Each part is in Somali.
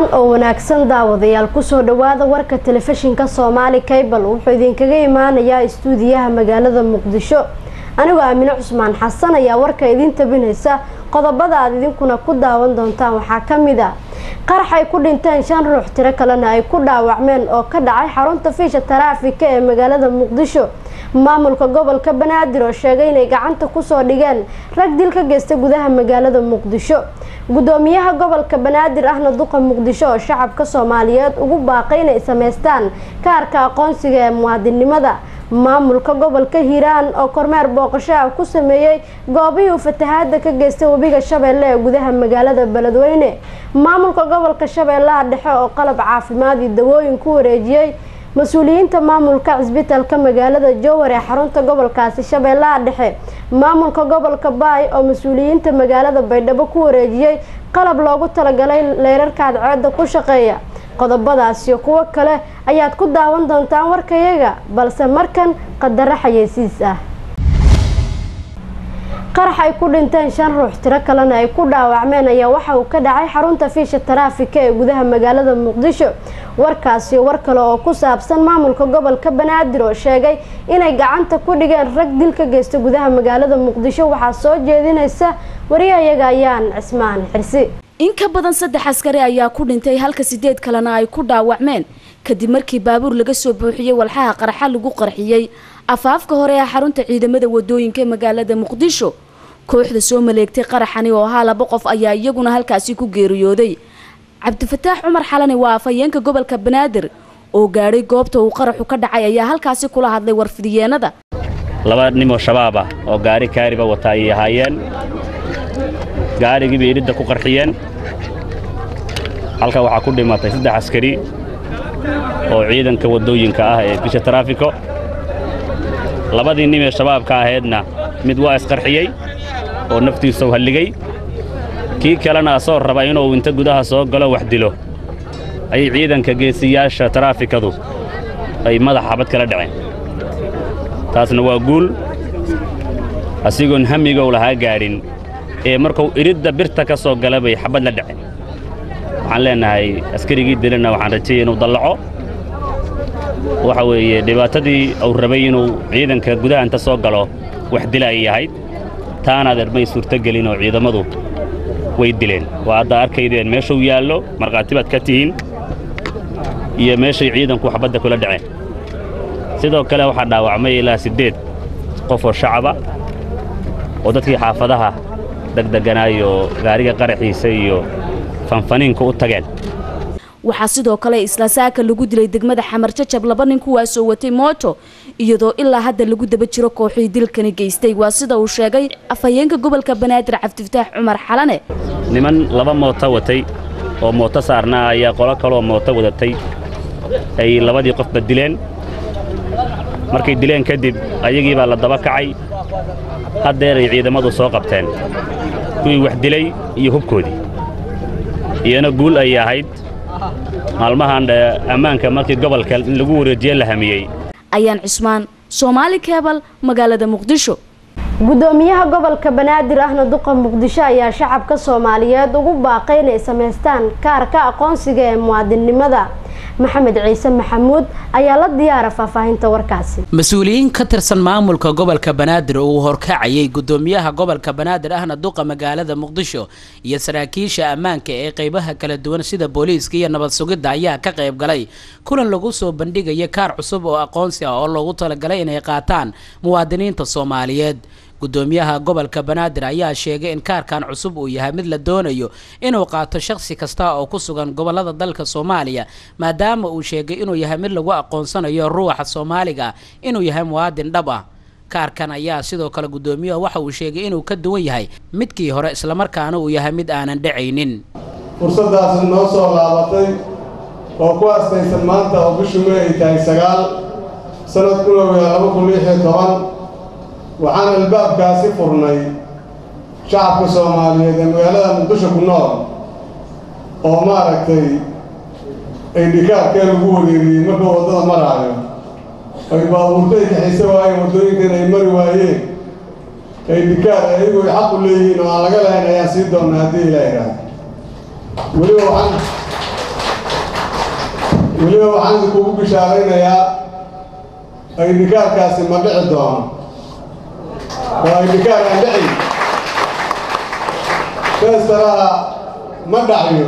wacan oo wanaagsan daawadayaal kusoo dhawaada warka telefishinka soomaali kaybal wuxuu idinkaga imaanayaa istuudiyaha magaalada muqdisho anigoo aamine cusmaan xasan ayaa warka idiin tabinaysa qodobada aad idinkuna ku daawan doontaan waxaa ka mid a qarax ay ku dhinteen shan ruux tiro kalena ay ku dhaawacmeen oo ka dhacay xarunta fiisha taraafika ee magaalada muqdisho maamulka gobolka banaadir oo sheegay inay gacanta kusoo dhigeen rag dil ka geysta gudaha magaalada muqdisho gudoomiyaha gobolka banaadir ahna duqa muqdisho oo shacabka soomaaliyeed ugu baaqay inay sameystaan kaarka aqoonsiga ee muwaadinimada maamulka gobolka hiiraan oo kormeer booqasho ah ku sameeyey goobihii uu fatahaada ka geystay webiga shabeelle ee gudaha magaalada beledweyne maamulka gobolka shabeellaha dhexe oo qalab caafimaad iyo dawooyin ku wareejiyey mas-uuliyiinta maamulka cisbitalka magaalada jowar ee xarunta gobolkaasi shabeellaha dhexe maamulka gobolka baay oo mas-uuliyiinta magaalada baydhabo ku wareejiyey qalab loogu talagalay leerarka cadceeda ku shaqeeya qodobadaas iyo kuwo kale ayaad ku daawan doontaan warkayaga balse markan qadaro xayeysiis ah qarax ay ku dhinteen shan ruux tiro kalena ay ku dhaawacmeen ayaa waxa uu ka dhacay xarunta fiisha taraafika ee gudaha magaalada muqdisho warkaasi war kale oo ku saabsan maamulka gobolka banaadir oo sheegay inay gacanta ku dhigeen rag dil ka geysta gudaha magaalada muqdisho waxaa soo jeedinaysa wariyahayaga ayaan cismaan xirsi in ka badan saddex askari ayaa ku dhintay halka sideed kalena ay ku dhaawacmeen kadib markii baabuur laga soo buuxiyey walxaha qarxa lagu qarxiyey afaafka hore ee xarunta ciidamada wadooyinka ee magaalada muqdisho kooxda soo maleegtay qaraxani oo ahaa laba qof ayaa iyaguna halkaasi ku geeriyooday cabdifataax cumar xalani waa afhayeenka gobolka banaadir oo gaadhay goobta uu qaraxu ka dhacay ayaa halkaasi kula hadlay warfidiyeenada laba nimoo shabaab ah oo gaari kaariba wata ayay ahaayeen gaarigii bay iridda ku qarxiyeen halka waxaa ku dhimatay saddex askari oo ciidanka waddooyinka ah ee bisha taraafiko labadii nim ee shabaabka ahaydna mid waa isqarxiyey oo naftiisau halligay kii kalena asoo raba inuu inta gudaha soo galo wax dilo ayay ciidanka geesiyaasha taraafikadu ay madaxa xabad kala dhaceen taasna waa guul asigoon hamigow lahaa gaadhin ee markuu iridda birta ka soo gala bay xabad la dhaceen waxaan leennahay askarigii dilana waxaan rajayay inuu dallaco waxa weeye dhibaatadii uu rabay inuu ciidanka gudaha inta soo galo wax dila ay ahayd taanaad ermay suurtogelin oo ciidammadu way dileen waa haddaa arkaydeen meeshuu yaallo markhaati baad ka tihiin iyo meeshay ciidanku xabadda kula dhaceen sidoo kale waxaa dhaawacmay ilaa siddeed qof oo shacaba oo dadkii xaafadaha degdeganaayoo gaariga qaraxiisa iyo fanfaniinka u tageen waxaa sidoo kale isla saaka lagu dilay degmada xamar jajab laba nin kuwaasoo watay mooto iyadoo ilaa hadda lagu daba jiro kooxii dilkani geystay waa sida uu sheegay afhayeenka gobolka banaadir cabdifataax cumar xalane niman laba mooto watay oo mooto saarnaa ayaa qolo kaloo mooto wadatay ay labadii qofba dileen markay dileen kadib ayagii baa la daba kacay haddeeray ciidammadu soo qabteen kuwii wax dilay iyo hubkoodii iyana guul ayay ahayd maalmahan ammaanka markii gobolka in lagu wareejiye la hamiyey ayaan cismaan soomaali keebal magaalada muqdisho gudoomiyaha gobolka banaadir ahna duqa muqdisho ayaa shacabka soomaaliyeed ugu baaqay inay sameystaan kaarka aqoonsiga ee muwaadinnimada maxamed ciise maxamuud ayaa la diyaara faahfaahinta warkaasi mas-uuliyiin ka tirsan maamulka gobolka banaadir oo uu horkacayay gudoomiyaha gobolka banaadir ahna duqa magaalada muqdisho iyo saraakiisha ammaanka ee qeybaha kala duwan sida booliiska iyo nabad sugidda ayaa ka qayb galay kulan lagu soo bandhigaya kaar cusub oo aqoonsi ah oo loogu talagalay inay qaataan muwaadiniinta soomaaliyeed gudoomiyaha gobolka banaadir ayaa sheegay in kaarkan cusub uu yahay mid la doonayo inuu qaato shakhsi kasta oo ku sugan gobolada dalka soomaaliya maadaama uu sheegay inuu yahay mid lagu aqoonsanayo ruuxa soomaaliga inuu yahay muwaadin dhab ah kaarkan ayaa sidoo kale gudoomiyuhu waxa uu sheegay inuu ka duwan yahay midkii hore islamarkaana uu yahay mid aanan dhacaynin fursadaasi noo soo laabatay oo ku astaysan maanta oo bishu may ay tahay sagaal sanad kulowya laba kun lix iyo toban waxaan albaabkaasi furnay shacabka soomaaliyeed ee magaalada muqdisho ku nool oo maaragtay ay dhikaarkee lagu wareeriyey marka waddada maraayo ay baabuurto ay kaxaysa waayeen waddooyinkan ay mari waayeen ay dhikaar ayagu ay xaq u leeyihiin oo aan laga lahayn ayaan sii doonnaa haddii ilaa idhaahdo weliba waxaan weliba waxaan idinkugu bishaaraynayaa aydhikaarkaasi ma dhici doono waa aydhikaar aan dhicin feestaraha ma dhacyo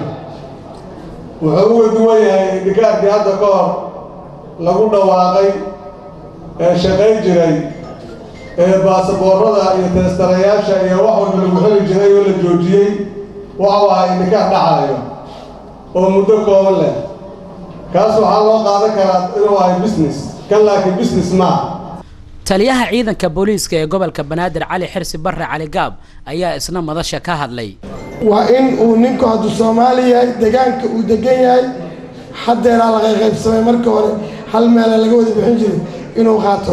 wuxuu uga duwan yahay aydhikaarkii hadda ka hor lagu dhawaaqay ee shaqayn jiray ee baasaboorada iyo teestarayaasha iyo wax walba lagu xeli jiray oo la joojiyey waxau ahaa aydhikaar dhacaayo oo muddo kooban leh kaas waxaa loo qaadan karaa inuu ahay business kan laakiin business maaha taliyaha ciidanka booliiska ee gobolka banaadir cali xirsi barre cali gaab ayaa isna madasha ka hadlay waa in uu ninku hadduu soomaali yahay degaanka uu degan yahay haddeeraa laga qaybsamay marka hore hal meela laga wada bixin jiray inuu qaato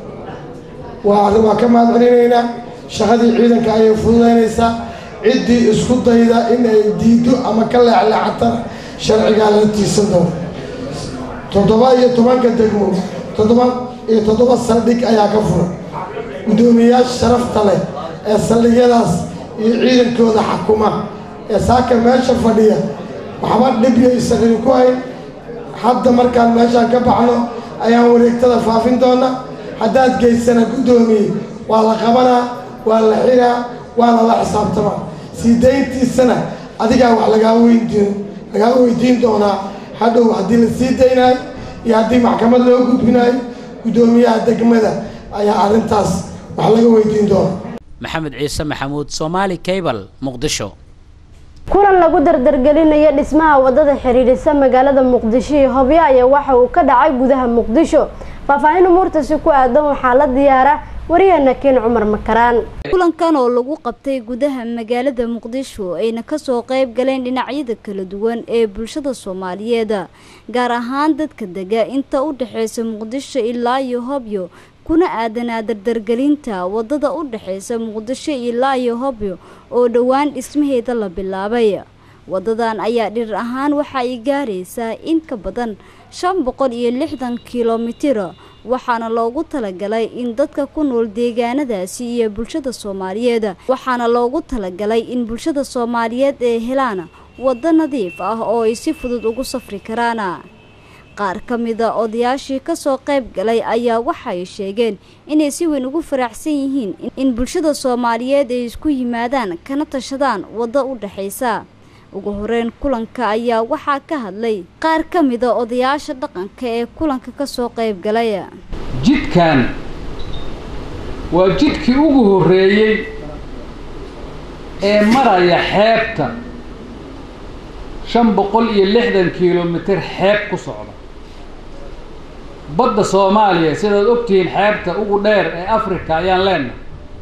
waa waa ka mahad celinaynaa shaqadii ciidanka ayay fududaynaysaa ciddii isku dayda in ay diido ama ka leexleexatana sharcigaa lala tiisan doono toddoba iyo tobanka degmo toddoba iyo toddoba saldhig ayaa ka furan guddoomiyayaasha sharafta leh ee saldhigyadaas iyo ciidankooda xakuma ee saaka meesha fadhiya waxba dhibyo isaqiri ku hayn hadda markaan meeshaan ka baxno ayaan wareegtada faafin doona haddaad geysana guddoomiye waa la qabanaa waa la xiraa waana la xisaabtamaa sii dayntiisana adigaa wax lagaa weydiin lagaa weydiin doonaa hadhow haddii la sii daynayo iyo haddii maxkamad loo gudbinayo guddoomiyaha degmada ayaa arrintaas wax laga weydiin doona maxamed ciise maxamuud soomaali cable muqdisho kulan lagu dardargelinayo dhismaha wadada xiriirisa magaalada muqdisho iyo hobyo ayaa waxa uu ka dhacay gudaha muqdisho faahfaahin umuurtaasi ku aadan waxaa la diyaara wariyaheena keen cumar makaraan kulankan oo lagu qabtay gudaha magaalada muqdisho ayna kasoo qayb galeen dhinacyada kala duwan ee bulshada soomaaliyeed gaar ahaan dadka dega inta u dhexeysa muqdisho ilaa iyo hobyo kuna aadanaa dardargelinta wadada u dhexeysa muqdisho ilaa iyo hobyo oo dhowaan dhismaheeda la bilaabay wadadan ayaa dhirir ahaan waxa ay gaaraysaa in ka badan shan boqol iyo lixdan kilomitir waxaana loogu talagalay in dadka ku nool deegaanadaasi iyo bulshada soomaaliyeed waxaana loogu talagalay in bulshada soomaaliyeed ay helaan waddo nadiif ah oo ay si fudud ugu safri karaan qaar ka mida odayaashii kasoo qayb galay ayaa waxay sheegeen inay si weyn ugu faraxsan yihiin in bulshada soomaaliyeed ay isku yimaadaan kana tashadaan waddo u dhexaysa ugu horeyn kulanka ayaa waxaa ka hadlay qaar ka mida odayaasha dhaqanka ee kulanka kasoo qayb galay jidkan waa jidkii ugu horreeyey ee maraya xeebta shan boqol iyo lixdan kilomitir xeeb ku socda badda soomaaliya sidaad ogtihiin xeebta ugu dheer ee africa ayaan leenahay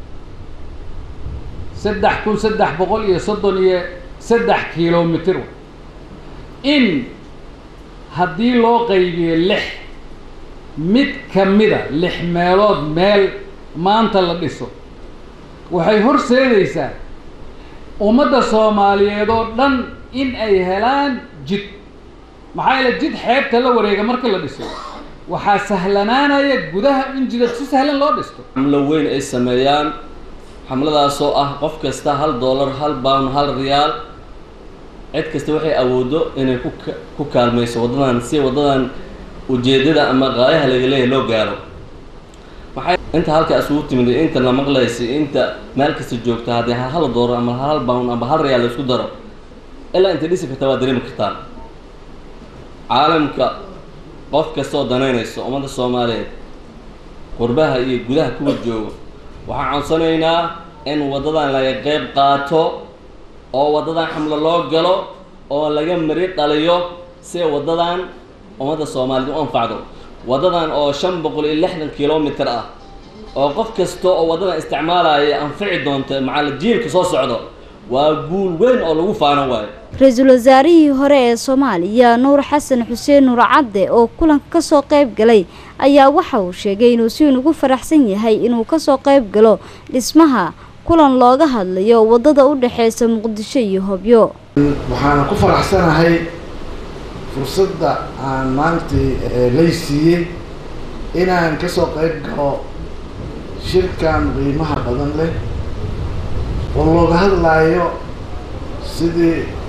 saddex kun saddex boqol iyo soddon iyo saddex kilomitir in haddii loo qaybiyo lix mid ka mida lix meelood meel maanta la dhiso waxay horseedaysaa ummadda soomaaliyeed oo dhan in ay helaan jid maxaa yeele jid xeebta la wareega marka la dhiso waxaa sahlanaanaya gudaha in jidad si sahlan loo dhisto xamlo weyn ay sameeyaan xamladaasoo ah qof kasta hal dollar hal bound hal riyaal cid kasta waxay awooddo inay ku ku kaalmayso waddadan si waddadan ujeeddada ama qaayaha laga leeyahay loo gaaro maxay inta halka isugu timid inta la maqlaysa inta meel kasta joogta haddii hal hal dollar ama hal bound ama hal riyaal la isku daro ilaa inta dhisi karta waa dareemi kartaan caalamka qof kastoo danaynayso ummadda soomaaliyeed qurbaha iyo gudaha kuwa jooga waxaan codsanaynaa in waddadan laga qayb qaato oo waddadan xamlo loo galo oo laga mari dhaliyo si waddadan ummadda soomaaliyeed u anfacdo waddadan oo shan boqol iyo lixdan kilomitir ah oo qof kasta oo waddadan isticmaalaya anfici doonta macala jiilka soo socdo waa guul weyn oo lagu faano waayo ra-iisul wasaarihii hore ee soomaaliya nuur xasan xuseen nuur cadde oo kulanka kasoo qayb galay ayaa waxa uu sheegay inuu si weyn ugu faraxsan yahay inuu kasoo qayb galo dhismaha kulan looga hadlayo waddada u dhexeysa muqdisho iyo hobyo waxaana ku faraxsanahay fursadda aan maantii lay siiyey inaan kasoo qayb galo shirkan qiimaha badan leh oo looga hadlaayo sidii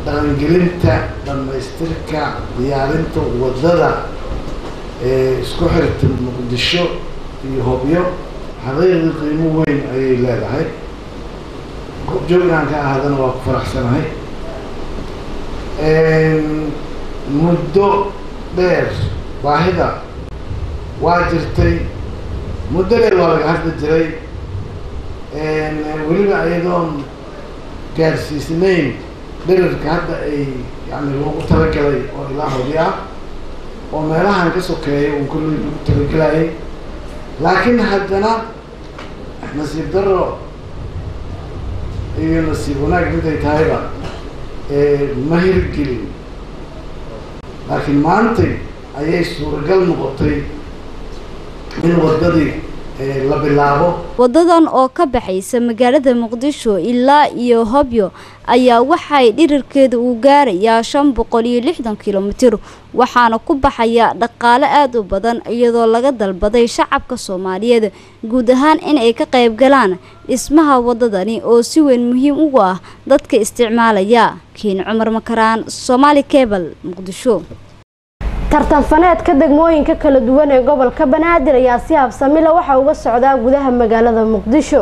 dhaqangelinta dhammaystirka diyaarinta waddada ee isku xirta muqdisho iyo hobyo xaqiiqii qiimo weyn ayay leedahay goobjoog inaan ka ahaadana waa ku faraxsanahay muddo dheer baahida waa jirtay muddo dheer waa laga hadli jiray weliba iyadoon gaarsiisnayn dherarka hadda ay yani loogu talagalay oo ilaa hobi ah oo meelahan ka sokeeya uu kolley lagu talagelayay laakiin haddana nasiib daro iyo nasiib wanaag miday tahayba ma hirgelin laakiin maantay ayay suuragal noqotay in waddadii la bilaabo wadadan oo ka baxaysa magaalada muqdisho ilaa iyo hobyo ayaa waxay dhirirkeeda uu gaarayaa shan boqol iyo lixdan kilomitir waxaana ku baxaya dhaqaale aada u badan iyadoo laga dalbaday shacabka soomaaliyeed guud ahaan in ay ka qayb galaan dhismaha wadadani oo si weyn muhiim ugu ah dadka isticmaalaya kiin cumar makaraan somaali cebal muqdisho tartanfaneedka degmooyinka kala duwan ee gobolka banaadir ayaa si habsamila waxa uga socdaa gudaha magaalada muqdisho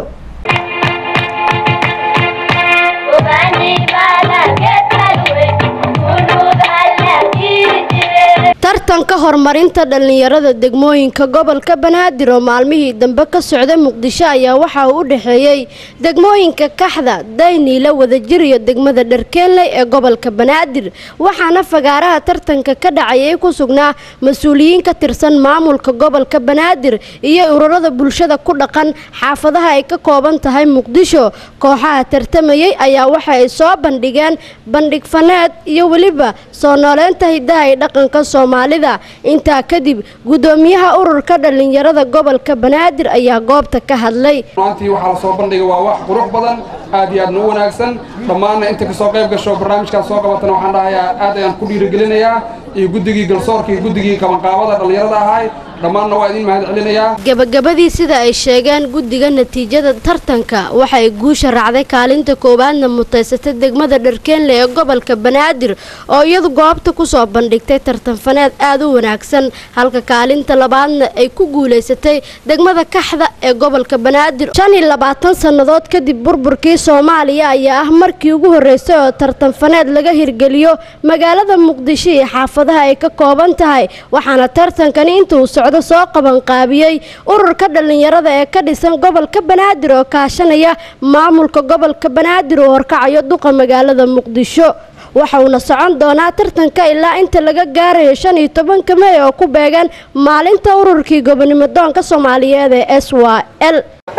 tartanka horumarinta dhallinyarada degmooyinka gobolka banaadir oo maalmihii dambe ka socda muqdisho ayaa waxa uu u dhexeeyey degmooyinka kaxda dayniila wadajir iyo degmada dharkeenley ee gobolka banaadir waxaana fagaaraha tartanka ka dhacayay ku sugnaa mas-uuliyiin ka tirsan maamulka gobolka banaadir iyo ururada bulshada ku dhaqan xaafadaha ay ka kooban tahay muqdisho kooxaha tartamayay ayaa waxa ay soo bandhigeen bandhig faneed iyo weliba soo nooleynta hidaha iyo dhaqanka soomaalida intaa kadib gudoomiyaha ururka dhallinyarada gobolka banaadir ayaa goobta ka hadlay maantii waxaa la soo bandhigay waa wax qurux badan aad iyo aadna u wanaagsan dhammaanna inta kasoo qayb gasho barnaamijkaas soo qabatana waxaan dhahayaa aad ayaan ku dhiirigelinayaa iyo guddigii galsoorka iyo guddigii kabanqaabada dhallinyarada ahay dhammaanna waa idin mahad celinayaa gabagabadii sida ay sheegeen guddiga natiijada tartanka waxay guusha raacday kaalinta koowaadna mutaysatay degmada dharkeenle ee gobolka banaadir oo iyadu goobta kusoo bandhigtay tartanfaneed aada u wanaagsan halka kaalinta labaadna ay ku guulaysatay degmada kaxda ee gobolka banaadir shan iyo labaatan sannadood kadib burburkii soomaaliya ayaa ah markii ugu horreysay oo tartanfaneed laga hirgeliyo magaalada muqdisho iyo xaafadaha ay ka kooban tahay waxaana tartankani inta uu socdo soo qabanqaabiyey ururka dhallinyarada ee ka dhisan gobolka banaadir oo kaashanaya maamulka gobolka banaadir oo horkacayo duqa magaalada muqdisho waxa uuna socon doonaa tartanka ilaa inta laga gaarayo shan iyo tobanka mey oo ku beegan maalinta ururkii gobonimo doonka soomaaliyeed ee s y l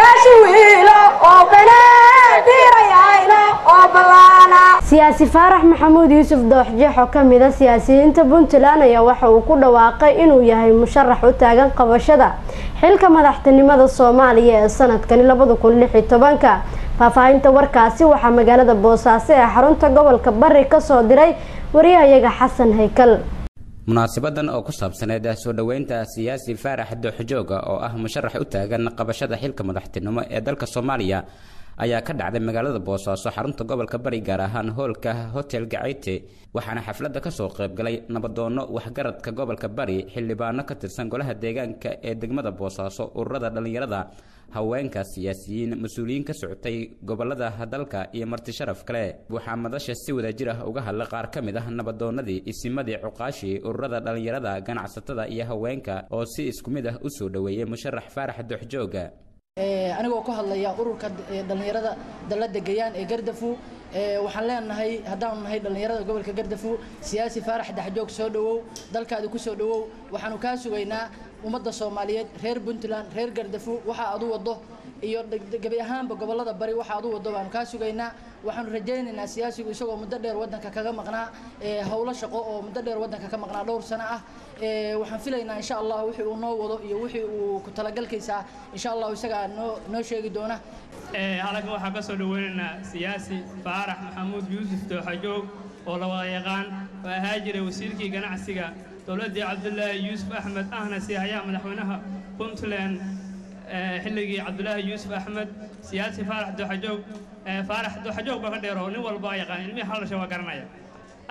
siyaasi faarax maxamuud yuusuf dooxjeex oo ka mid a siyaasiyiinta puntland ayaa waxa uu ku dhawaaqay inuu yahay musharax u taagan qabashada xilka madaxtinimada soomaaliya ee sanadkani labada kun lix iyo tobanka faahfaahinta warkaasi waxaa magaalada boosaaso ee xarunta gobolka bari kasoo diray wariyahayaga xasan haykal munaasabadan oo ku saabsaneed soo dhoweynta siyaasi faarax dooxjooga oo ah musharax u taagan qabashada xilka madaxtinimo ee dalka soomaaliya ayaa ka dhacday magaalada boosaaso xarunta gobolka bari gaar ahaan hoolka hotel gacayte waxaana xafladda kasoo qaybgalay nabadoono waxgaradka gobolka bari xildhibaano ka tirsan golaha deegaanka ee degmada boosaaso ururada dhallinyarada haweenka siyaasiyiin mas-uuliyiin ka socotay gobolada dalka iyo marti sharaf kale waxaa madasha si wadajir ah uga hadlay qaar ka mid ah nabadoonadii isimadii cuqaashii ururada dhallinyarada ganacsatada iyo haweenka oo si isku mid ah usoo dhoweeyay musharax faarax dooxjooga anigoo ka hadlaya ururka dhallinyarada dalada gayaan ee gardafu waxaan leenahay haddaanu nahay dhallinyarada gobolka gardafu siyaasi faarax daxjoog soo dhowow dalkaadi ku soo dhowow waxaanu kaa sugaynaa ummadda soomaaliyeed reer puntland reer gardafu waxa aad u wado iyo gebi ahaanba gobolada bari waxa aad u wado baanu kaa sugaynaa waxaanu rajaynaynaa siyaasigu isagoo muddo dheer wadanka kaga maqnaa howlo shaqo oo muddo dheer wadanka ka maqnaa dhowr sano ah waxaan filaynaa insha allah wixii uu noo wado iyo wixii uu ku talagalkiisa insha allah isagaa noo noo sheegi doona halkan waxaan ka soo dhaweynaynaa siyaasi faarax maxamuud yuusuf dooxajoog oo la wada yaqaan oo ahaa jiray wasiirkii ganacsiga dowladdii cabdulaahi yuusuf axmed ahna si hayaa madaxweynaha puntland xilligii cabdulaahi yuusuf axmed siyaasi faarax dooxajoog faarax dooxajoog baa ka dheer oo nin walba yaqaan ilmihii hal dhashay waa garanaya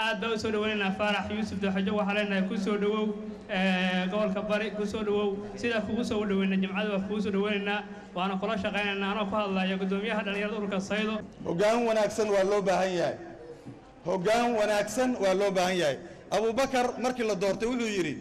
aad baa u soo dhaweynaynaa faarax yuusuf dooxajo waxaa leenahay ku soo dhowow gobolka bari ku soo dhowow sidaa kugu soo dhaweyna jimcada waa kugu soo dhaweynaynaa waana kula shaqaynaynaa anoo ku hadlaya gudoomiyaha dhallinyarada ururka saydo hoggaan wanaagsan waa loo baahan yahay hoggaan wanaagsan waa loo baahan yahay abubakar markii la doortay wuxuu yidhi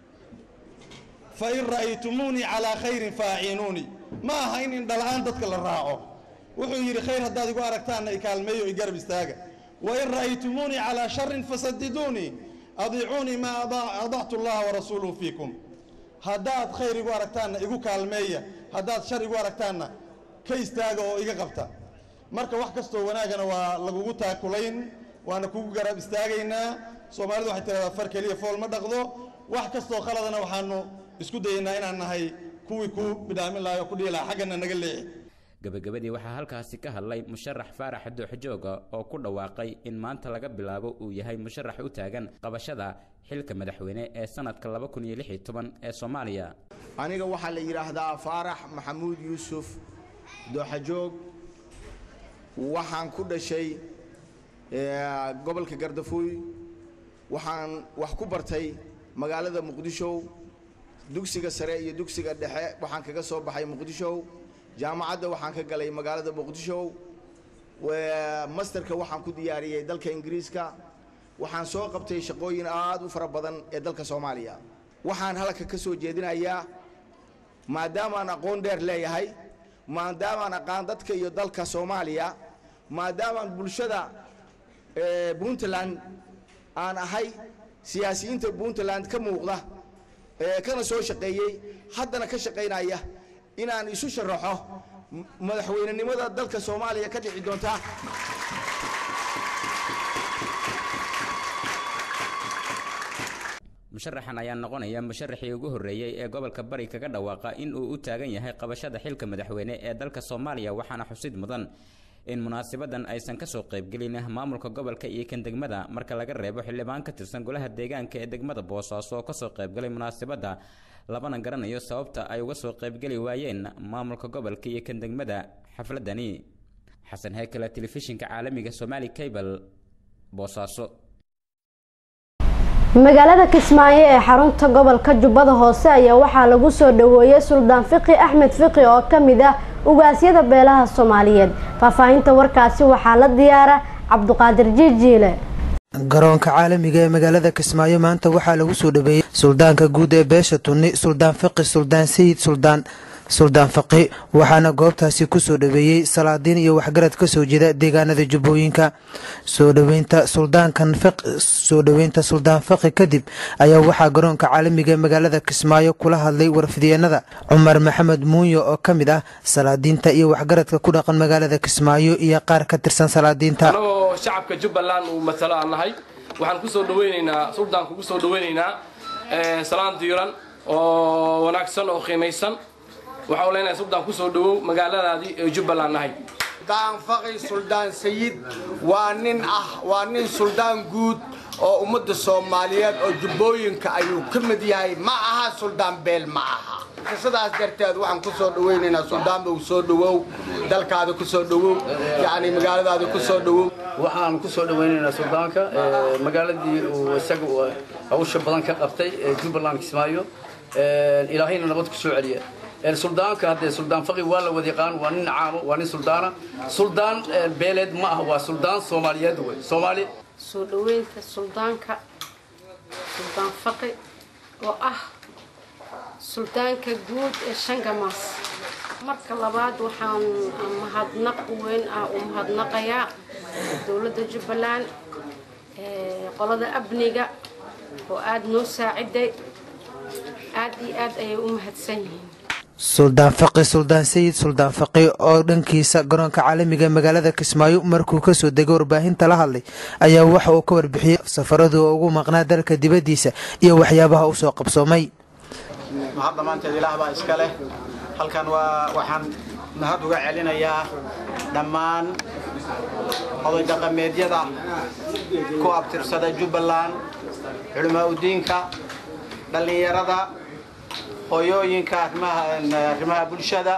fa in ra'aytumuunii calaa khayrin faaciinuunii ma aha in indhala'aan dadka la raaco wuxuu yidhi khayr haddaad igu aragtaanna ikaalmeeyo i garab istaaga wa in ra'aytumuunii calaa sharin fasadiduunii adiicuunii maa adactu allaha warasuuluhu fiikum haddaad khayr igu aragtaanna igu kaalmeeya haddaad shar igu aragtaanna ka istaaga oo iga qabta marka wax kastoo wanaagana waa lagugu taakulayn waana kugu garab istaagaynaa soomaalidu waxay tiradaa far keliya fool ma dhaqdo wax kastoo khaladana waxaanu isku dayaynaa inaan nahay kuwii ku bidhaamin lahay oo ku dhihi lahaa xaggana naga leexi gabagabadii waxaa halkaasi ka hadlay musharax faarax dooxjooga oo ku dhawaaqay in maanta laga bilaabo uu yahay musharax u taagan qabashada xilka madaxweyne ee sanadka laba kun iyo lix iyo toban ee soomaaliya aniga waxaa la yidhaahdaa faarax maxamuud yuusuf dooxajoog waxaan ku dhashay gobolka gardafuuy waxaan wax ku bartay magaalada muqdisho dugsiga sare iyo dugsiga dhexe waxaan kaga soo baxay muqdisho jaamacadda waxaan ka galay magaalada muqdisho masterka waxaan ku diyaariyey dalka ingiriiska waxaan soo qabtay shaqooyin aad u fara badan ee dalka soomaaliya waxaan halka ka soo jeedinayaa maadaamaan aqoon dheer leeyahay maadaamaan aqaan dadka iyo dalka soomaaliya maadaamaan bulshada puntland aan ahay siyaasiyiinta puntland ka muuqda kana soo shaqeeyey haddana ka shaqaynaya inaan isu sharaxo madaxweynenimada dalka soomaaliya ka dhici doonta musharaxan ayaa noqonaya musharaxii ugu horreeyey ee gobolka bari kaga dhawaaqa in uu u taagan yahay qabashada xilka madaxweyne ee dalka soomaaliya waxaana xusid mudan in munaasabadan aysan kasoo qaybgelin maamulka gobolka iyo kan degmada marka laga reebo xildhibaan ka tirsan golaha deegaanka ee degmada boosaaso oo kasoo qaybgalay munaasabadda labana garanayo sababta ay uga soo qaybgeli waayeen maamulka gobolka iyo kan degmada xafladani xasan heykale telefishinka caalamiga somaali cable boosaaso magaalada kismaayo ee xarunta gobolka jubbada hoose ayaa waxaa lagu soo dhaweeyey suldaan fiqi axmed fiqi oo ka mid ah ugaasyada beelaha soomaaliyeed faahfaahinta warkaasi waxaa la diyaara cabduqaadir jiijiile garoonka caalamiga ee magaalada kismaayo maanta waxaa lagu soo dhaweeyey suldaanka guud ee beesha tunni suldaan fiqi suldaan sayid suldaan suldaan faqi waxaana goobtaasi ku soo dhaweeyey salaadiin iyo waxgarad ka soo jeeda deegaanada jubbooyinka soo dhaweynta suldaankan soo dhaweynta suldaan faqi kadib ayaa waxaa garoonka caalamiga ee magaalada kismaayo kula hadlay warfidyeennada cumar maxamed muunyo oo ka mid ah salaadiinta iyo waxgaradka ku dhaqan magaalada kismaayo iyo qaar ka tirsan salaadiinta anagoo shacabka jubbaland uu matalo aan nahay waxaan kusoo dhaweyneynaa suldaanku kusoo dhaweyneynaa salaan diiran oo wanaagsan oo qiimaysan waxaan leenahay suldaan ku soo dhawow magaaladaadii ee jubbaland nahay suldaan faqi suldaan sayid waa nin ah waa nin suldaan guud oo ummadda soomaaliyeed oo jubbooyinka ayuu ka mid yahay ma aha suldaan beel ma aha sidaas darteed waxaan ku soo dhawaynaynaa suldaanba uu soo dhawow dalkaada ku soo dhawow yacni magaaladaada ku soo dhawow waxaan ku soo dhawaynaynaa suldaanka magaaladii uu isaga hawsha badan ka qabtay ee jubbaland kismaayo ilaahayna nabad ku soo celiya suldaanka haddee suldaan faqi waa la wada yaqaan waa nin caamo waa nin suldaana suldaan beeleed ma ah waa suldaan soomaaliyeed wey soomaali soo dhaweynta suldaanka suldaan faqi oo ah suldaanka guud ee shangamaas marka labaad waxaan mahadnaq weyn ah u mahadnaqayaa dowladda jubbaland qolada amniga oo aada noo saaciday aad iyo aad ayay u mahadsan yihiin suldaan faqi suldaan sayid suldaan faqi oo dhankiisa garoonka caalamiga ee magaalada kismaayo markuu kasoo degay warbaahinta la hadlay ayaa waxa uu ka warbixiyey safaradu ugu maqnaa dalka dibaddiisa iyo waxyaabaha u soo qabsoomay mahad dhammaanteed ilaah baa iska leh halkan waa waxaan mahad uga celinayaa dhammaan oday dhaqameedyada ku abtirsada jubbaland culimaa udiinka dhallinyarada hooyooyinka arrimaha bulshada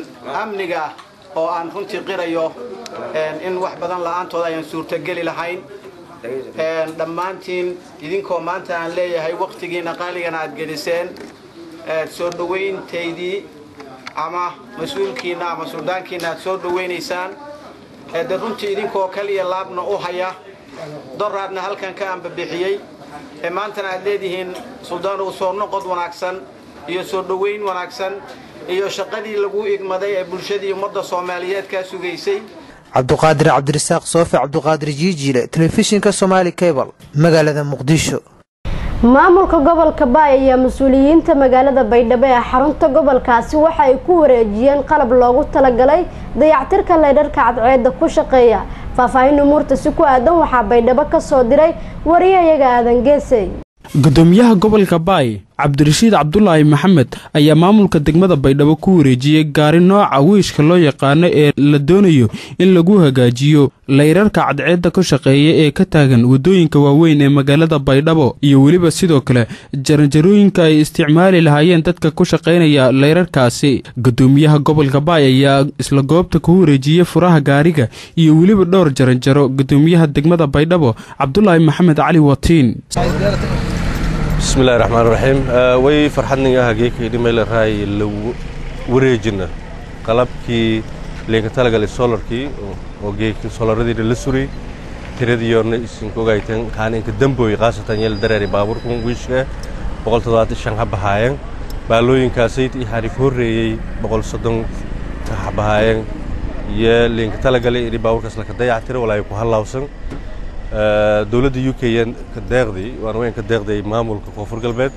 amniga oo aan runtii qirayo in wax badan la'aantooda ayaan suurtogeli lahayn dhammaantiin idinkoo maanta aan leeyahay waktigiina qaaligana aad geliseen soo dhowayntaydii ama mas-uulkiina ama suldaankiina aad soo dhowaynaysaan de runtii idinkoo kaliya laabna u haya doraadna halkan ka ambabixiyey ee maantana aad leedihiin suldaan uu soo noqod wanaagsan iyo soo dhowayn wanaagsan iyo shaqadii lagu igmaday ee bulshadii ummadda soomaaliyeed kaa sugaysay cabduqaadir cabdirasaaq soofe cabduqaadir jiijiile telefishinka somaali cable magaalada muqdisho maamulka gobolka baay ayaa mas-uuliyiinta magaalada baydhabo ee xarunta gobolkaasi waxa ay ku wareejiyeen qalab loogu talagalay dayactirka leydharka cadceedda ku shaqeeya faahfaahin umuurta si ku aadan waxaa baydhabo ka soo diray wariyayaga aadan geesey gudoomiyaha gobolka baay cabdirashiid cabdulaahi maxamed ayaa maamulka degmada baydhabo ku wareejiyey gaari nooca wiishka loo yaqaano ee la doonayo in lagu hagaajiyo layrarka cadceedda ka shaqeeya ee ka taagan waddooyinka waaweyn ee magaalada baydhabo iyo weliba sidoo kale jaranjarooyinka ay isticmaali lahaayeen dadka ku shaqaynaya layrarkaasi gudoomiyaha gobolka baay ayaa isla goobta ku wareejiyey furaha gaariga iyo weliba dhowr jaranjaro gudoomiyaha degmada baydhabo cabdulaahi maxamed cali watiin bismillahi raxmaan raxiim way farxadningaha geekayni meel raay lagu wareejina qalabkii leenka talagalay solarkii oo geeki solaradiina la suray tiradiyoona isinku ogayteen kaaninka damboy khaasatan yeel dareeri baabuurkan wiishka boqol toddobaatan shan ha bahaayeen baalooyinkaasay waxaani ku horreeyey boqol soddon ka bahaayeen iyo leenka talagalay ini baabuurkaas laka dayactiro walaa ku hallawsan dowladda u k yan ka deeqday waan weyn ka deeqday maamulka koonfur galbeed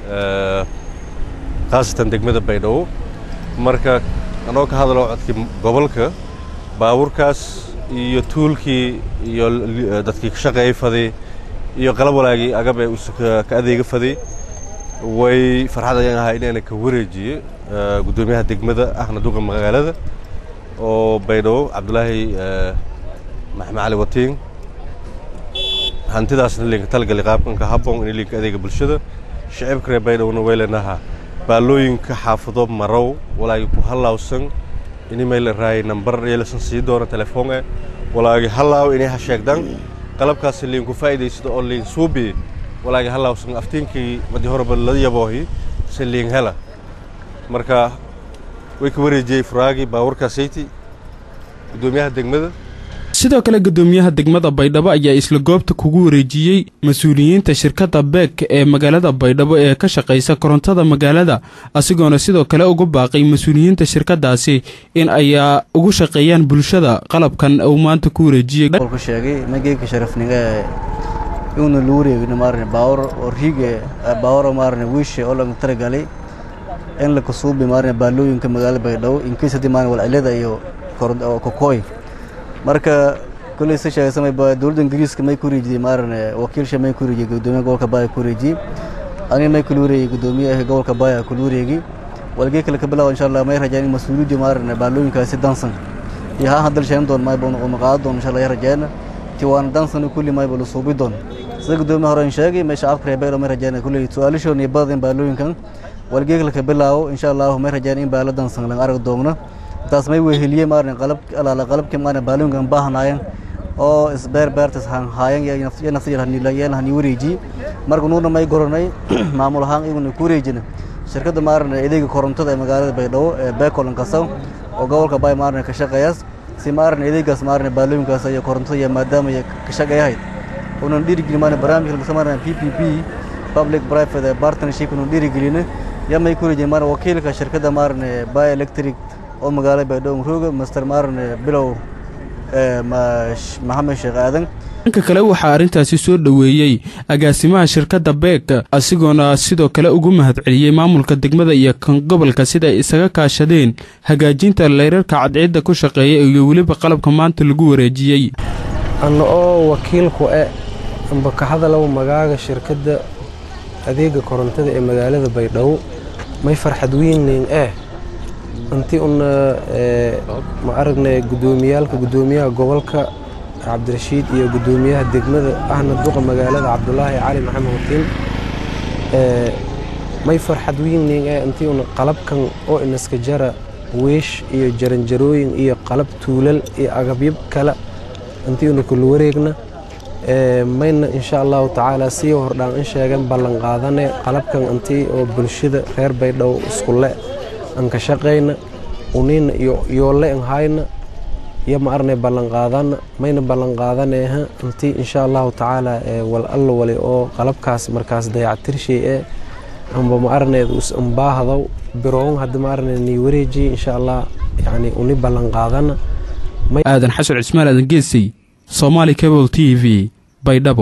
khaasatan degmada baydhabo marka anoo ka hadalo codkii gobolka baabuurkaas iyo tuulkii iyo dadkii ka shaqeeyay faday iyo qalab walaagii agab ee ka adeega faday way farxad ayaan ahaa inaana ka wareejiye guddoomiyaha degmada ahna duqa magaalada oo baydhabo cabdulaahi maxamed cali watiin hantidaasna linka talagalay qaabkanka habboon in linka adeega bulshada shicibka reer baydhowna weylenaha baalooyinka xaafado marow walaagi ku hallawsan ini mayla raayay nambar yeelasan sii doona telefoon eh walaagi hallaaw inay ha sheegdan qalabkaasi liinku faa'iidaysado oo liin suubi walaagi hallawsan aftiinkii madi horeba la yaboohi se liin hela marka way ka wareejiyey furaagii baawarkaasayti guddoomiyaha degmada sidoo kale gudoomiyaha degmada baydhabo ayaa isla goobta kugu wareejiyey mas-uuliyiinta shirkadda beek ee magaalada baydhabo ee ka shaqaysa korontada magaalada asigoona sidoo kale ugu baaqay mas-uuliyiinta shirkadaasi in ay ugu shaqeeyaan bulshada qalabkan uu maanta ku wareejiyey sheegay mageyka sharafniga iuna lu wareegin maarne baawar oo riige baawar maarne wiishe oo laga talagalay in la kasuubi maarne baalooyinka magaalada baydhabo inkiis haddii maarne walcilada iyo kokooy marka kulley si sheegaysamay dowladda ingiriiska may ku wareejiyey maarane wakiilsha may ku wareejiyey gudoomiyaha gobolka baaya ku wareejiyey aniga may kula wareegay gudoomiyaha gobolka baaya kula wareegi walgee kale ka bilaabo insha allah may rajaan in mas-uuliyadii maarane baalooyinkaasi dansan iyo haa hadal sheegan doon mayba uma qaadan doon insha allah ya rajaana ti waana dansan kulli mayba la suubi doon sida gudoomiyaha hore in sheegay may shacabka reer baylo may rajaan kulley su-aalishoon iyo badin baalooyinkan walgee kale ka bilaabo insha allah may rajaan in baalo dansan laga arag doona taas may weheliyey maarin qalab alaala qalabkii maarin baalooyinkan baahnaayeen oo isbeer beertas haayeen iyo nafsiyeen hani wareeji marka nuuna may goranay maamul ahaan iyaguna ku wareejina shirkadda maarin adeega korontada ee magaalada baydhabo ee beekolan kasaw oo gobolka bay maarin ka shaqeeyaas si maarin adeegaas maarin baalooyinkaas iyo korontada iyo maadaama ka shaqeeyahayd unan dhiirigelin maarin barnaamijka lagu maarin p p p public private partnership unan dhiirigelin ya may ku wareejin maarin wakiilka shirkadda maarin bay electric oo magaalada baydhabo rooga master maarin bilow maxamed sheekh aadan dhanka kale waxaa arrintaasi soo dhoweeyey agaasimaha shirkadda beek asigoona sidoo kale ugu mahadceliyey maamulka degmada iyo kan gobolka sida ay isaga kaashadeen hagaajinta layrarka cadceedda ku shaqeeya iyo weliba qalabka maanta lagu wareejiyey anna oo wakiilku e amba ka hadalow magaaga shirkadda adeega korontada ee magaalada baydhabo may farxad weyneyn eh inti una ma aragnay gudoomiyaalka gudoomiyaha gobolka cabdirashiid iyo gudoomiyaha degmada ahna duqa magaalada cabdulaahi cali maxamed watiin may farxad weyneyn ee intii una qalabkan oo inaska jara weesh iyo jaranjarooyin iyo qalab tuulal iyo agabyo kale intii una kula wareegna mayna insha allahu tacaala sii hordhaan in sheegan ballan qaadane qalabkan intii oo bulshada reer baydhabo iskule an ka shaqayna unina yoole an hayna iyo ma arnay ballan qaadana mayna ballan qaadaneha intii insha allahu tacaala wal alla wali oo qalabkaas markaas dayactirshay ee amba ma arneed us ambaahdow biroon hadda ma arneed nii wareejiye insha allah yani uni ballan qaadana aadan xasan cismaan aadan geesay somaali cable t v baydhabo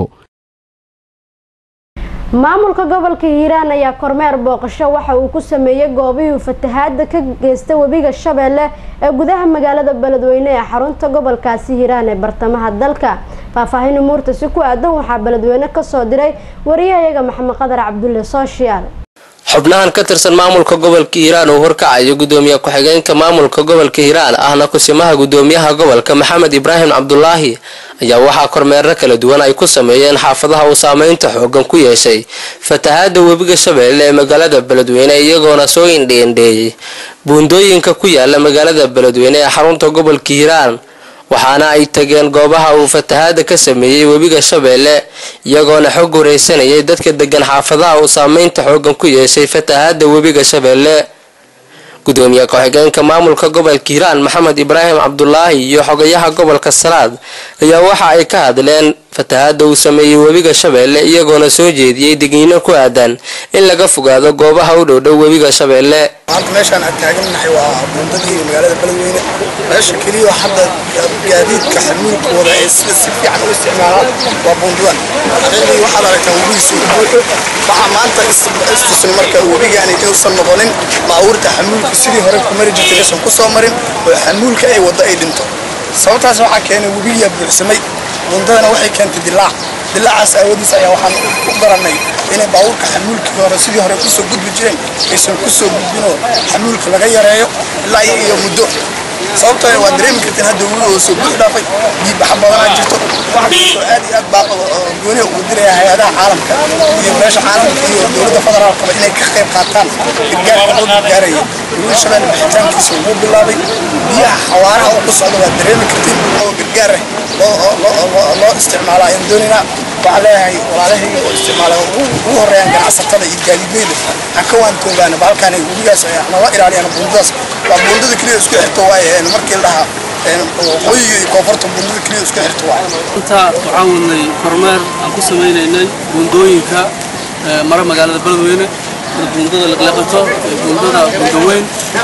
maamulka gobolka hiiraan ayaa kormeer booqasho waxa uu ku sameeyey goobihii fatahaada ka geysta webiga shabeelle ee gudaha magaalada beledweyne ee xarunta gobolkaasi hiiraan ee bartamaha dalka faahfaahin umuurta si ku aadan waxaa beledweyne kasoo diray wariyahayaga maxamed qadar cabdulle sooshiyaal xubnahan ka tirsan maamulka gobolka hiiraan uu horkacayo gudoomiye ku-xigeenka maamulka gobolka hiiraan ahna kusimaha gudoomiyaha gobolka maxamed ibraahim cabdulaahi ayaa waxaa kormeero kala duwan ay ku sameeyeen xaafadaha uu saameynta xoogan ku yeeshay fatahaada webiga shabeelle ee magaalada beledweyne iyagoona soo indheendheeyey buundooyinka ku yaala magaalada beledweyne ee xarunta gobolka hiiraan waxaana ay tageen goobaha uu fatahaada ka sameeyey webiga shabeelle iyagoona xog wareysanayay dadka degan xaafadaha uu saameynta xoogan ku yeeshay fatahaada webiga shabeelle gudoomiye ku-xigeenka maamulka gobolka hiiraan maxamed ibraahim cabdulaahi iyo xogayaha gobolka salaad ayaa waxa ay ka hadleen fatahaada uu sameeyey webiga shabeelle iyagoona soo jeediyey digniino ku aadan in laga fogaado goobaha u dhowdhow webiga shabeelle maanta meeshaan aan taagannahay waa buundadii magaalada beledweyne meesha keliya hadda gaadiidka xamuulkooda ee sida si fiican u isticmaalaan waa buundadan xilligii waxaad aragtaa webigiisu buuxo waxaa maanta istusin marka webigaani inuusan noqonin baabuurta xamuulka sidii hore ku mari jirtay aysan ku soo marin oo xamuulka ay waddo ay dhinto sababtaas waxaa keenay webigiyaa buuxsamay buundadana waxay keentay dilaac dilaacaas aawadiis ayaa waxaan u garannay inay baabuurka xamuulkii hore sidii hore kusoo gudbi jireen aysan kusoo gudbinoo xamuulka laga yareeyo ilaa iyo muddo sababtoo waa dareemi karteen hadda webi oo soo buux dhaafay biibaxa badanaa jirto waxa kastoo aad iyo aad baa gooniha ugu diraya hay-adaha caalamka iyo meesha caalamka iyo dowladda federaalkaba inay ka qayb qaataan gargaarka loo gargaaraya webi shabeelle bixitaankiisa wuu bilaabay biyaha xawaaraha uu ku socdo waa dareemi karteen oo gargaar ah loo isticmaalaa ayaan doonaynaa waxaan leeyahay walaalahayga oo isticmaala ugu horeeyaan ganacsatada iyo gaadiidleyda ha ka waantoogaana bahalkaan webigaas nala ilaaliyaan buundadaas waa buundada keliya isku xirto waaye markii la dhahaa waqooyiga iyo koonfurta buundada keliya isku xirto waaye inta waxaan wadnay kormeer aan ku samaynaynay buundooyinka mara magaalada beledweyne buundada liqliqato buundada buundaweyn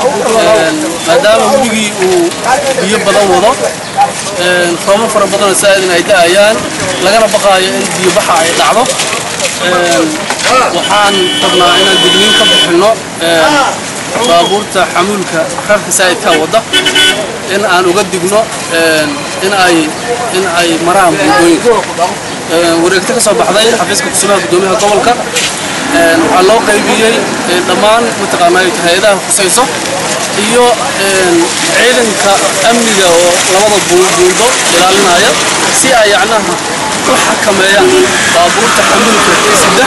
maadaama webigii uu biyo badan wado roobo fara badanoo saa'idin ay da'ayaan lagana baqaayo in biyo baxa ay dhacdo waxaan rabnaa inaan digniin ka bixinno baabuurta xamuulka rarka saa'idka wadda in aan uga digno in ay in ay maraan buundooyinka wareegto ka soo baxday xafiiska kusumaha gudoomiyaha gobolka waxaa loo qaybiyey dhammaan mataqaanaa hay-adaha khusayso iyo ciidanka amniga oo labada buundo ilaalinaya si ay yacnaha u xakameeyaan baabuurta xamuulka ee sida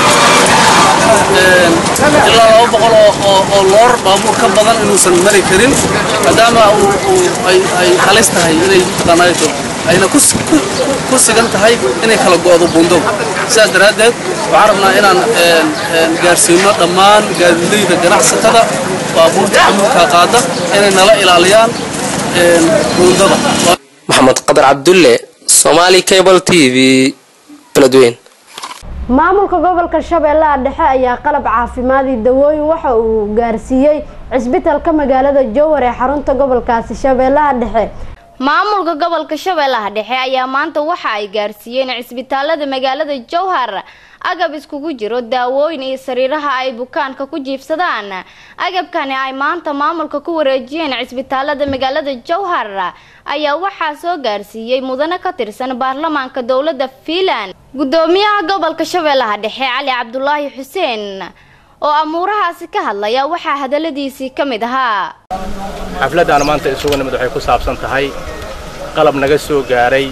ilaa laba boqol oo loor baabuur ka badan inuusan mari karin maadaama ay halis tahay inay mataqaanaato ayna ku sigan tahay inay kala go'do buundo sidaas daraaddeed waxaan rabnaa inaan gaarsiino dhammaan gaadiidleyda ganacsatada baabuurta xamuulka qaada inay nala ilaaliyaan buundada maxamed qadar cabdulle somaali cable t v beledweyn maamulka gobolka shabeellaha dhexe ayaa qalab caafimaadii dawooyin waxa uu gaarsiiyey cisbitalka magaalada jowhar ee xarunta gobolkaasi shabeellaha dhexe maamulka gobolka shabeellaha dhexe ayaa maanta waxa ay gaarsiiyeen cisbitaalada magaalada jowhar agab iskugu jiro daawooyin iyo sariiraha ay bukaanka ku jiifsadaan agabkani ay maanta maamulka ku wareejiyeen cisbitaalada magaalada jowhar ayaa waxaa soo gaarsiiyey mudane ka tirsan baarlamaanka dowladda fiinland gudoomiyaha gobolka shabeellaha dhexe cali cabdulaahi xuseen oo amuurahaasi ka hadlaya waxaa hadaladiisii ka mid ahaa xafladdan maanta isugu nimid waxay ku saabsan tahay qalab naga soo gaaray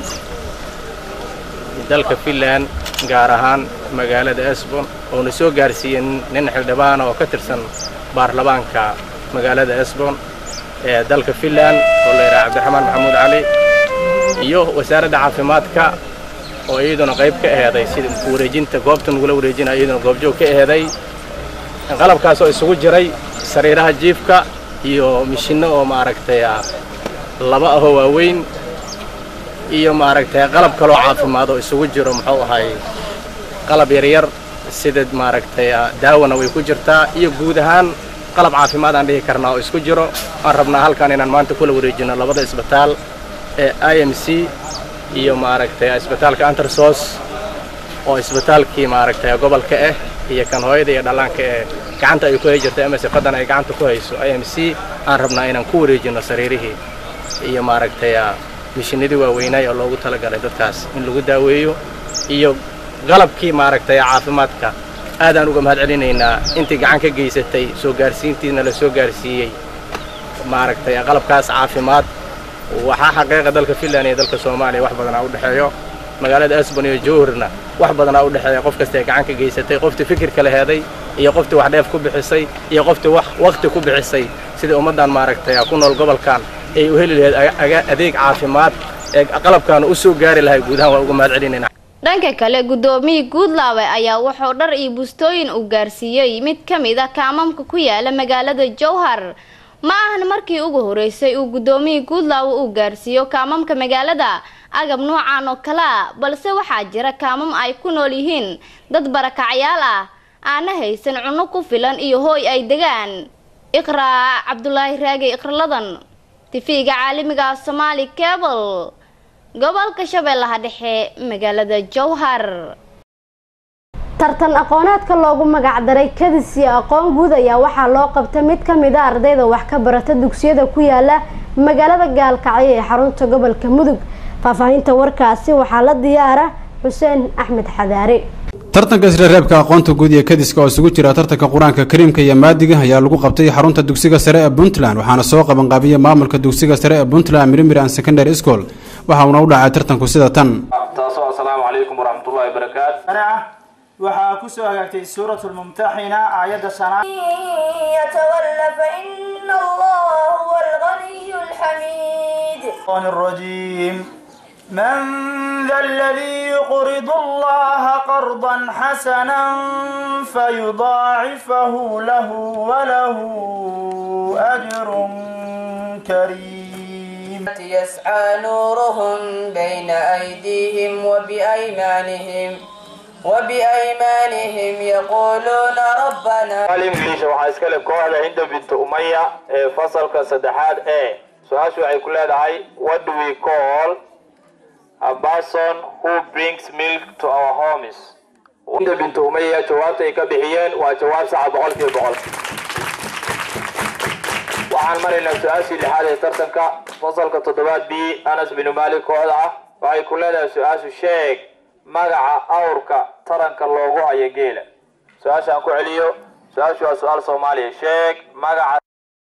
dalka finland gaar ahaan magaalada esbon oona soo gaarsiiyey nin xildhibaana oo ka tirsan baarlamaanka magaalada esbon ee dalka finland oo la yidhaha cabdiraxmaan maxamuud cali iyo wasaaradda caafimaadka oo iyaduna qayb ka aheeday sida wareejinta goobta nagula wareejinaya iyaduna goobjoog ka aheeday qalabkaas oo isugu jiray sariiraha jiifka iyo mishinno oo maaragtay laba ahoo waaweyn iyo maaragtay qalab kaloo caafimaad oo isugu jiro muxuu ahay qalab yaryar sida maaragtay daawana way ku jirtaa iyo guud ahaan qalab caafimaad aan dhihi karnaa oo isku jiro aan rabnaa halkan inaan maanta kula wareejino labada isbitaal ee i m c iyo maaragtay isbitaalka antersos oo isbitaalkii maaragtay gobolka ah iyo kan hooyada iyo dhallaanka ee gacanta ay ku hay jirtay ama sifadan ay gacanta ku hayso i m c aan rabnaa inaan ku wareejino sariirihii iyo maaragtay mishinadii waaweynay oo loogu talagalay dadkaas in lagu daaweeyo iyo qalabkii maaragtay caafimaadka aadaan uga mahad celinaynaa intii gacan ka geysatay soo gaarsiintiina la soo gaarsiiyey maaragtay qalabkaas caafimaad waxaa xaqiiqa dalka finland iyo dalka soomaaliya wax badanaa u dhexeeyo magaalada asbon iyo jowharna wax badanaa u dhexeeya qof kasta ee gacan ka geysatay qoftii fikirka la heeday iyo qoftii wax dheef ku bixisay iyo qoftii wax wakhti ku bixisay sidii ummaddan maaragtay ku nool gobolkan ay u heli lahayd adeeg caafimaad ee qalabkaana u soo gaari lahay guud ahaan waa uga mahad celinaynaa dhanka kale gudoomiyii guudlaawe ayaa wuxuu dhar iyo bustooyin uu gaarsiiyey mid ka mid a kaamamka ku yaala magaalada jowhar ma ahan markii ugu horeysay uu gudoomiyii guudlaawe uu gaarsiiyo kaamamka magaalada agab noocan oo kale a balse waxaa jira kaamam ay ku nool yihiin dad barakacyaal ah aana haysan cunno ku filan iyo hooy ay degaan iqraa cabdulaahi raage iqraladan tifiga caalamiga somaali cable gobolka shabeellaha dhexe magaalada jowhar tartan aqooneedka loogu magacdaray kadis iyo aqoon guud ayaa waxaa loo qabtay mid ka mid a ardayda wax ka barata dugsiyada ku yaala magaalada gaalkacyo ee xarunta gobolka mudug faahfaahinta warkaasi waxaa la diyaara xuseen axmed xadaare tartanka isreereebka aqoonta guud iyo kadiska oo isugu jira tartanka qur-aanka kariimka iyo maadiga ayaa lagu qabtay xarunta dugsiga sare ee puntland waxaana soo qabanqaabiya maamulka dugsiga sare ee puntland mirimir and secondary school waxa uuna u dhacay tartanku sida tan taasoo asalaamu calaykum waraxmatullahi wabarakaatu waxaa ku soo hagaagtay suurat lmumtaxina aayadda shanaad يتولى فإن الله هو الغني الحميد الشيطان الرجيم من ذا الذي يقرض الله قرضا حسنا فيضاعفه له وله أجر كريم يسعى نورهم بين أيديهم وبأيمانهم وبأيمانهم يقولون ربنا الإنجليش waxaa iska leh kooxda Hinda bint Umayya ee fasalka saddexaad ee su-aashu waxay ku leedahay what do we call a person who brings milk to our homes Hinda bint Umayya jawaabta ay ka bixiyeen waa jawaab sax boqolkiiba boqol waxaan maraynaa su-aashii lixaad ee tartanka fasalka toddobaad b anas bin malik kooxda ah waxay ku leedahay su-aashu sheeg magaca awrka taranka loogu hayo geela su-aashaan ku celiyo su-aashu waa su-aal soomaaliya sheeg magaca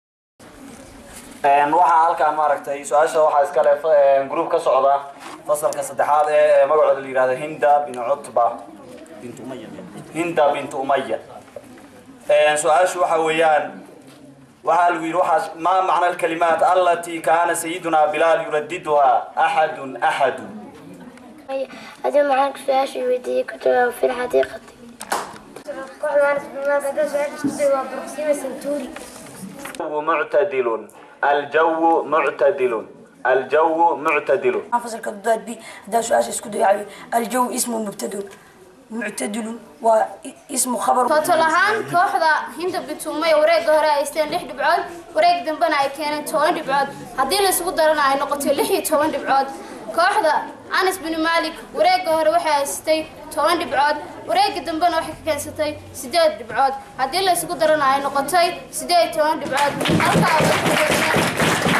waxaa halkaa maaragtay su-aasha waxaa iska leh gruub ka socda fasalka saddexaad ee magacooda la yihahdo hinda bin cutba hinda bint umaya su-aashu waxa weeyaan waxaa lagu yidhi waxaa ma macna alkalimaat allatii kaana sayiduna bilaal yuradiduha axadun axadun هذا معاك سؤال ويدي كتب في الحديقة كل واحد بما كذا سؤال كتب بروكسيما سنتوري الجو معتدل الجو معتدل الجو معتدل حافظ الكضاد بي هذا سؤال اسكدو يعني الجو اسمه مبتدل معتدل واسمه خبر total ahaan kooxda hinda bituumay wareegga hore ay haysteen lix dhibcood wareeg dambena ay keeneen toban dhibcood haddii la isugu darana ay noqotay lix iyo toban dhibcood kooxda anas bin malik wareegga hore waxay haysatay toban dhibcood wareegga dambena waxay ka keensatay sideed dhibcood haddii la isugu darana ay noqotay sideed iyo toban dhibcood halkaa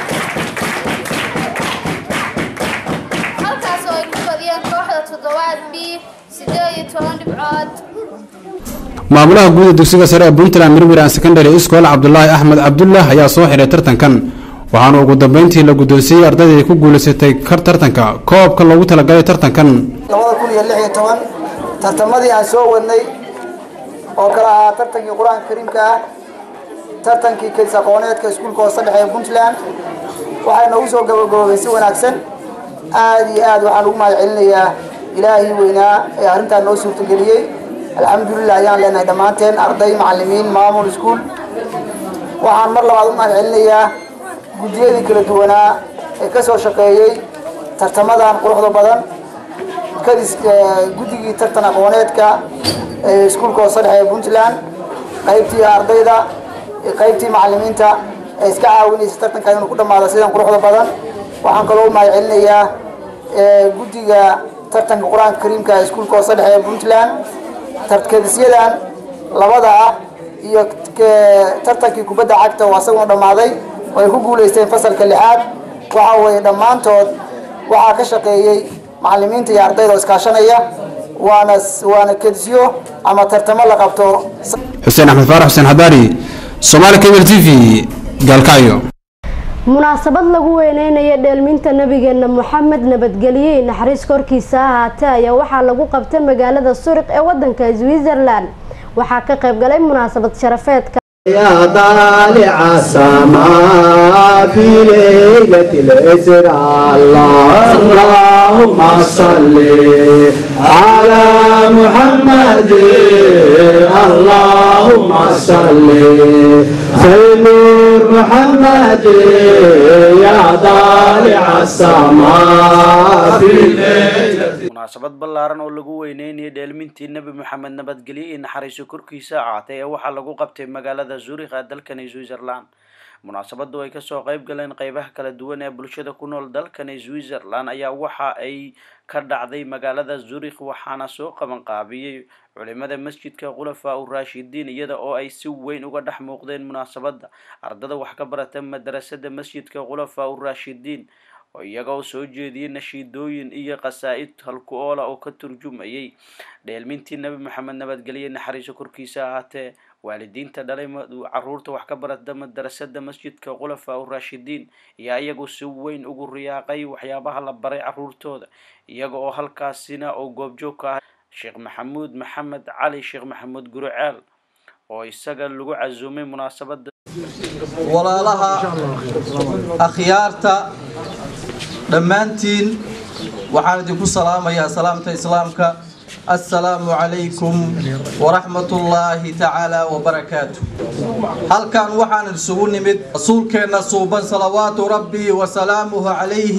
halkaas oo ay ku badiyeen kooxda toddobaad b sideed iyo toban dhibcood maamulaha guud ee dugsiga sare ee puntland mirmir and secondary school cabdulaahi axmed cabdullah ayaa soo xiray tartankan waxaana ugu dambeyntii la guddoonsiiyey ardayda ay ku guulaysatay kar tartanka koobka loogu talagalay tartankan labada kun iyo lix iyo toban tartamadii aan soo wadnay oo kala ahaa tartankii qur-aanka kariimka ah tartankii kedis aqooneedka iskuulka hoose dhexe ee puntland waxay noogu soo gabagaboobay si wanaagsan aada iyo aad waxaan ugu mahad celinayaa ilaahii weynaa ee arrintaa noo suurtageliyey alxamdulilah ayaan leenahay dhammaanteen arday macallimiin maamul iskuul waxaan mar labaad u mahad celinayaa guddiyadii kala duwanaa ee ka soo shaqeeyey tartamadan quruxda badan kadis guddigii tartan aqooneedka ee iskuulka hoose dhexe ee puntland qaybtii ardayda qaybtii macallimiinta ee iska caawinaysa tartanka inuu ku dhammaado sidan quruxda badan waxaan kaloo u mahad celinayaa guddiga tartanka qur-aanka kariimka ee iskuulka hoose dhexe ee puntland tarkadisyadan labada ah iyo tartankii kubadda cagta oo asaguna dhammaaday oo ay ku guulaysteen fasalka lixaad waxa weeye dhammaantood waxaa ka shaqeeyey macallimiinta iyo ardayda oo iskaashanaya waana waana kedisyo ama tartamo la qabto xuseen axmed faarax xuseen xadaari somaali cable t v gaalkacyo munaasabad lagu weyneynayo dheelminta nabigeena moxamed nabadgelye naxariis korkiisa ahaatee ayaa waxaa lagu qabtay magaalada suriq ee wadanka switzerland waxaa ka qayb galay munaasabad sharafeedka يا طالع السماء في ليلة الإسراء اللهم صل على محمد اللهم صل سيدنا محمد يا طالع السماء في ليلة munaasabad ballaaran oo lagu weyneynayay dheelmintii nebi moxamed nabadgelye iyo naxariiso korkiisa ahaatay ee waxaa lagu qabtay magaalada zurikh ee dalkani switzerland munaasabadu ay kasoo qeyb galeen qeybaha kala duwan ee bulshada ku nool dalkani switzerland ayaa waxa ay ka dhacday magaalada zurikh waxaana soo qaban qaabiyey culimada masjidka khulafaa u raashidiin iyada oo ay si weyn uga dhex muuqdeen munaasabada ardada wax ka barata madarasada masjidka khulafaa u raashidiin oo iyaga oo soo jeediyey nashiidooyin iyo qasaa-id halku oola oo ka turjumayay dheelmintii nebi moxamed nabadgelye naxariiso korkiisa ahaatee waalidiinta dhalay caruurta wax ka barata madarasada masjidka khulafaa u raashidiin ayaa iyagu si weyn ugu riyaaqay waxyaabaha la baray caruurtooda iyaga oo halkaasina oo goobjoog ka ah sheekh maxamuud maxamed cali sheekh maxamuud guruceel oo isaga lagu casuumay munaasabada walaalaha akhyaarta dhammaantiin waxaan idinku salaamayaa salaamta islaamka assalaamu calaykum waraxmatullaahi tacaala wabarakaatu halkan waxaan isugu nimid rasuulkeenna suuban salawaatu rabbii wasalaamuhu calayhi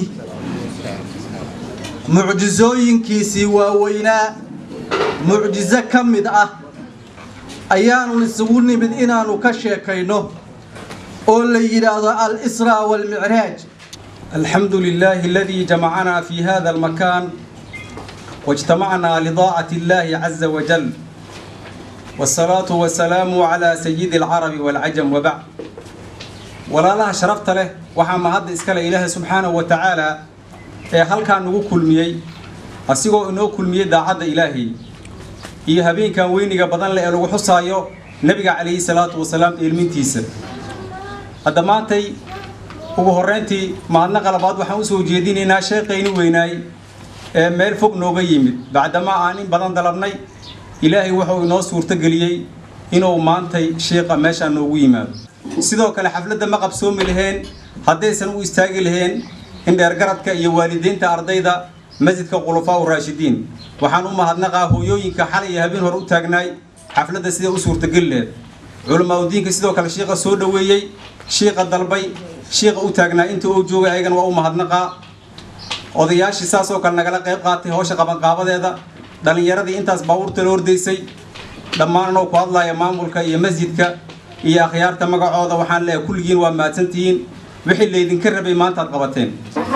mucjisooyinkiisii waaweynaa mucjiso ka mid ah ayaanu isugu nimid inaanu ka sheekayno oo la yidhaahdo al-israa waalmicraaj الحمد لله الذي جمعنا في هذا المكان واجتمعنا لضاعة الله عز وجل والصلاة والسلام على سيد العرب والعجم وبعد ولا لها شرفت له وحما هذا إسكال إله سبحانه وتعالى هل كان نقول كل مية أسيقو إنه كل مية داعد إلهي إيه هبين كان ويني بدن لألو حصايو نبي عليه الصلاة والسلام إلمين تيسر هذا مانتي ugu horreyntii maalna qalabaad waxaan usoo jeedinaynaa sheekayni weynaay ee meel fog nooga yimid bacdamaa aan in badan dalabnay ilaahay wuxuu inoo suurtogeliyey inuu maantay sheeqa meeshaan noogu yimaado sidoo kale xafladda ma qabsoomi laheen haddaysan u istaagi laheen in dheergaradka iyo waalidiinta ardayda masjidka khulafaa u raashidiin waxaan u mahadnaqaa hooyooyinka xalay iyo habeen hore u taagnaay xafladda sida u suurtogeli lehed culamaauddiinka sidoo kale shiiqa soo dhoweeyey shiiqa dalbay shiiqa u taagnaa inta uu joogay ayagana waa u mahadnaqaa odayaashii saas oo kale nagala qayb qaatay howsha qabanqaabadeeda dhallinyaradii intaas baabuurta la hordaysay dhammaan anoo ku hadlaya maamulka iyo masjidka iyo akhyaarta magacooda waxaan leeyahay kulligiin waa mahadsantihiin wixii laydinka rabay maantaad qabateen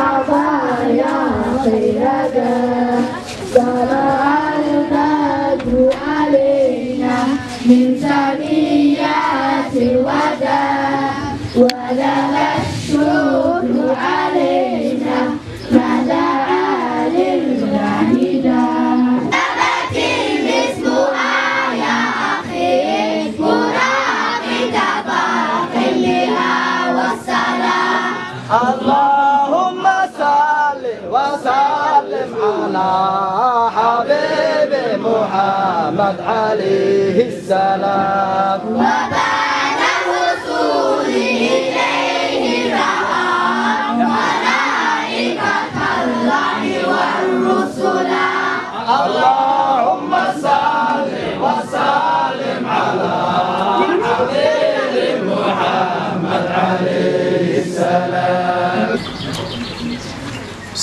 من ثنيات الوداع ولها الشكر علينا ما دعا للمعيدة نبت الاسم يا أخي مراقد باقلها والسلام اللهم صل وسلم على حبيب محمد عليه السلام وبعد وصوله إليه رأى ملائكة الله والرسل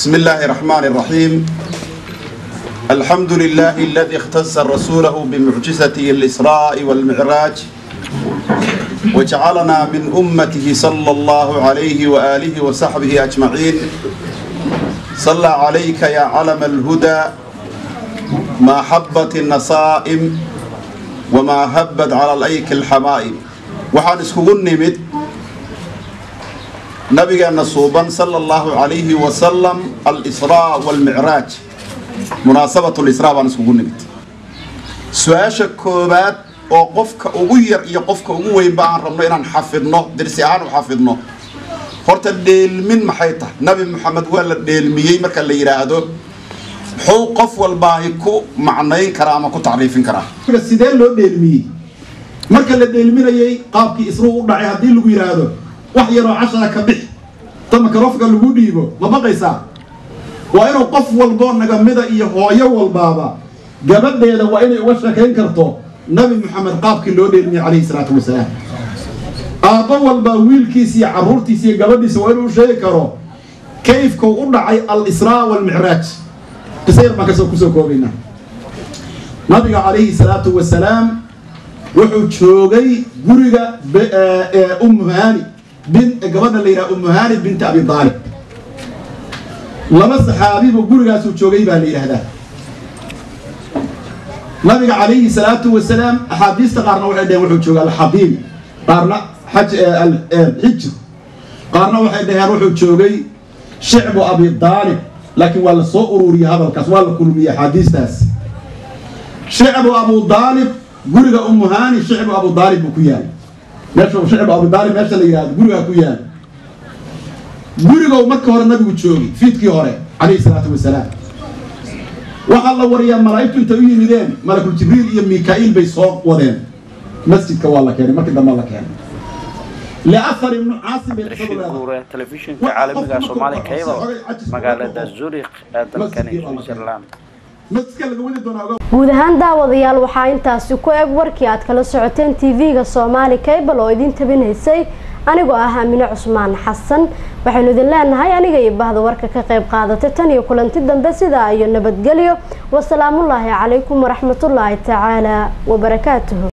بسم الله الرحمن الرحيم الحمد لله الذي اختص رسوله بمعجزته الإسراء والمعراج وجعلنا من أمته صلى الله عليه وآله وصحبه أجمعين صلى عليك يا علم الهدى ما حبت النصائم وما هبت على الأيك الحمائم وحان اسكوغن نمت نبينا صوبا صلى الله عليه وسلم الإسراء والمعراج مناسبة الإسراء وان اسكوغن نمت سؤاشا كوبات oo qofka ugu yar iyo qofka ugu weynba aan rabno inaan xafidno dersi ahaan u xafidno horta dheelmin maxay tahay nabi maxamed waa la dheelmiyey marka la yidhaahdo muxuu qof walbaahi ku macnayn karaa ama ku tacriifin karaa sidee loo dheelmiyey marka la dheelminayey qaabkii isruu u dhacay haddii lagu yidhaahdo wax yaroo cashara ka bix ta makarofka lagu dhiibo ma baqaysaa waa inuu qof walboo nagamida iyo hooyo walbaaba gabadheeda waa inay uga sheekayn karto nabi maxamed qaabkii loo dheelmiyey calayhi salaatu wasalaam aabbo walbaa wiilkiisa iyo carruurtiisa iyo gabadhiisa waa inuu sheegi karo kayfkuu u dhacay al-israa waalmicraaj qisa yar baan kasoo kusoo koobaynaa nabiga calayhi salaatu wasalaam wuxuu joogay guriga ummuhaani bin gabadha la yidhaha ummuhaani binti abi daalib laba saxaabibu gurigaasuu joogay baa la yidhaahdaa nabiga calayhi salaatu wasalaam axaadiista qaarna waxay dhaheen wuxuu jooga alxabiib qaarna xaj xijr qaarna waxay dhaheen wuxuu joogay shicbu abi daalib laakiin waa la soo ururiyey hadalkaas waa la kulmiyey axaadiistaas shicbu abu daalib guriga umuhaani shicbu abu daalib buu ku yaal meesha shicbu abu daalib meesha la yidhahdo gurigaa ku yaal gurigow marka hore nabigu joogay fiidkii hore calayhi salaatu wasalaam waxaa la wariyaa malaa'igtu intay u yimideen malakul jibriil iyo mikaa'iil bay soo wadeen masjidka waa la keenay markii dambe la keenay liafar ibnu caasim bay rashid guure telefishinka caalamiga soomaali cable magaalada zurich ee dalkani switzerland guud ahaan daawadayaal waxaa intaasi ku eg warkii aad kala socoteen tv-ga soomaali cable oo idin tabinaysay anigoo ah aamine cusmaan xasan waxaynu idin leenahay aniga iyo bahda warka ka qayb qaadatay tan iyo kulanti dambe sidaa iyo nabadgelyo wasalaamullaahi calaykum waraxmatullaahi tacaala wabarakaatuhu